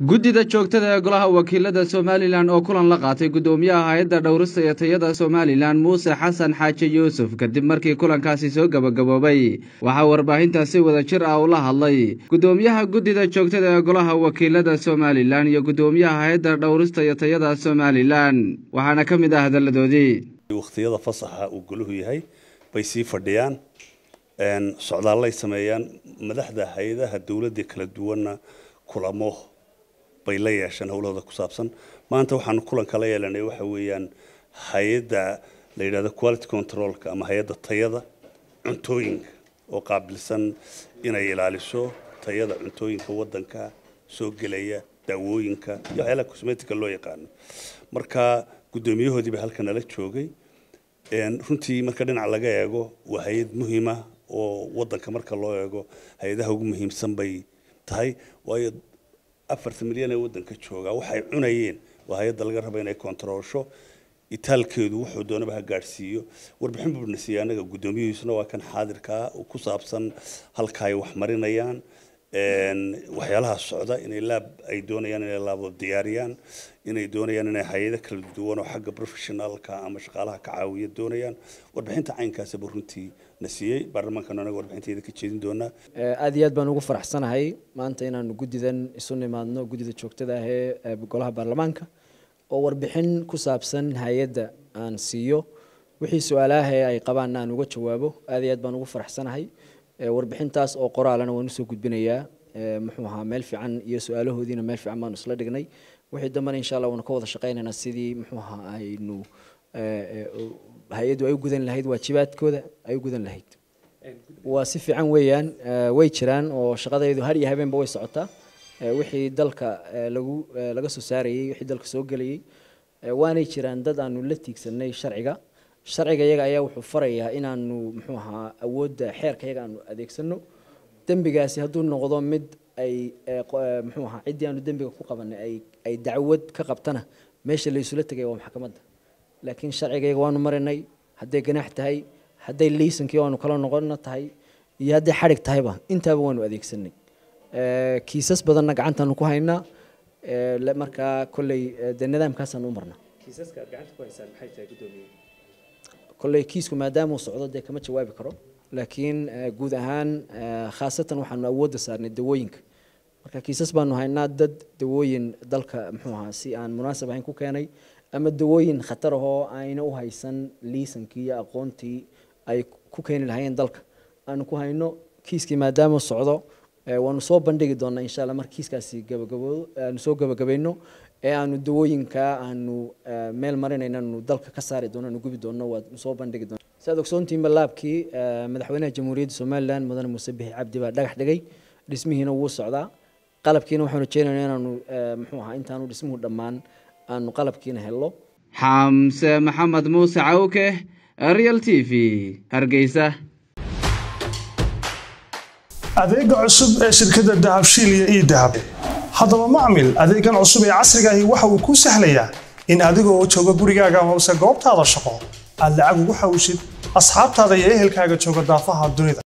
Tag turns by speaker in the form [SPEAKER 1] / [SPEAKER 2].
[SPEAKER 1] guddida joogtada ee golaha wakiilada somalilan oo kulan la qaatay guddoomiyaha hay-adda dhowrista iyo tayada somalilan muuse xasan xaaji yuusuf kadib markii kulankaasi soo gabagaboobay waxaa warbaahintaasi wada jir ah ula hadlay guddoomiyaha guddida joogtada ee golaha wakiilada somalilan iyo guddoomiyaha hay-adda dhowrista iyo tayada somalilan waxaana ka mid ah hadalladoodii
[SPEAKER 2] wakhtiyada fasaxa uu goluhu yahay bay sii fadhiyaan socdaallay sameeyaan madaxda hay-adaha dowladda kala duwanna kulamo bay la yeesheen howlahooda ku saabsan maanta waxaanu kulanka la yeelanay waxa weeyaan hay-adda la yidhahdo quality controlka ama hay-adda tayada cuntooyinka oo qaabilsan inay ilaaliso tayada cuntooyinka waddanka soo gelaya daawooyinka iyo waxyaalaha cosmetica loo yaqaano marka guddoomiyahoodii baa halka nala joogay runtii marka dhinac laga eego waa hay-ad muhiima oo waddanka marka loo eego hay-adaha ugu muhiimsan bay tahay waayo afartan milyan ee waddanka joogaa waxay cunayeen waa hay-adda laga raba inay kontaroolsho itaalkeedu wuxuu doonaba ha gaadhsiiyo warbixin buu na siiyey annaga guddoomiyihiisuna waa kan xaadirkaa ku saabsan halka ay wax marinayaan waxyaalaha socda inay laab ay doonayaan inay laabo diyaariyaan inay doonayaan inay hay-ado kala duwan oo xagga professionalka ama shaqaalaha ka caawiya doonayaan warbixinta caynkaasaba runtii na siiyey baarlamaankan anaga warbixinteeda ka jeedin doonaa
[SPEAKER 3] aada iyo aad baan ugu faraxsanahay maanta inaanu guddidan isu nimaadno guddida joogtada ah ee golaha baarlamaanka oo warbixin ku saabsan hay-adda aan siiyo wixii su-aalaha ee ay qabaan aan uga jawaabo aada iyo aad baan ugu faraxsanahay warbixintaas oo qoraalana waan usoo gudbinayaa muxuu ahaa meel fiican iyo su-aalahoodiina meel fiican baanu isla dhignay wixii dambena insha allah waanu ka wada shaqaynaynaa sidii muxuu ahaa aynu hay-addu ay u gudan lahayd waajibaadkooda ay u gudan lahayd waa si fiican weeyaan way jiraan oo shaqadaydu har iyo habeenba way socotaa wixii dalka lagu laga soo saarayey wixii dalka soo gelayey waanay jiraan dad aanu la tiigsanay sharciga sharciga iyaga ayaa wuxuu farayaa inaanu muxuu ahaa awoodda xeerka iyaga aanu adeegsano dembigaasi hadduu noqdo mid ay muxuu ahaa ciddii aanu dembiga ku qabanay ay ay dacwad ka qabtana meesha laysula tegay waa maxkamadda laakiin sharciga iyaga waanu marinay hadday ganaax tahay hadday liisankii waanu kala noqonna tahay iyo hadday xadhig tahayba intaaba waanu adeegsanay kiisas badanna gacantaanu ku haynaa markaa kolley dee nidaamkaasaan u marnaa
[SPEAKER 4] kiisaska aad gacanta ku haysaan maxay tahay guddoomiye
[SPEAKER 3] kolley kiisku maadaama uu socdo dee kama jawaabi karo laakiin guud ahaan khaasatan waxaanu awoodda saarnay dawooyinka marka kiisas baanu haynaa dad dawooyin dalka muxuu ahaa si aan munaasab ahayn ku keenay ama dawooyin khatar ahoo ayna u haysan liisankii iyo aqoontii ay ku keeni lahaayeen dalka aanu ku hayno kiiskii maadaama uu socdo waanu soo bandhigi doonaa insha allah marka kiiskaasi gabagaboodo aanu soo gabagabayno ee aanu dawooyinka aanu meel marinayna aanu dalka ka saari doono aanu gubi doono waanu soo bandhigi doona siaad ogsoontiinba laabkii madaxweynaha jamhuuriyadda somalilan mudane muuse bixi cabdi baa dhagax dhigay dhismihiina wuu socdaa qalabkiina waxaanu rajeynaynaa inaanu muxuu ahaa intaanu dhismuhu dhammaan aanu qalabkiina helno
[SPEAKER 1] xamse maxamed muuse cawke real t v hargeysa
[SPEAKER 5] adeega cusub ee shirkadda dahabshiil iyo ii dahab haddaba macmil adeegan cusub ee casrigaahi waxa uu kuu sahlayaa in adigoo jooga gurigaaga hoose goobtaada shaqo aad lacag ugu xawishid asxaabtaada iyo ehelkaaga jooga daafaha dunida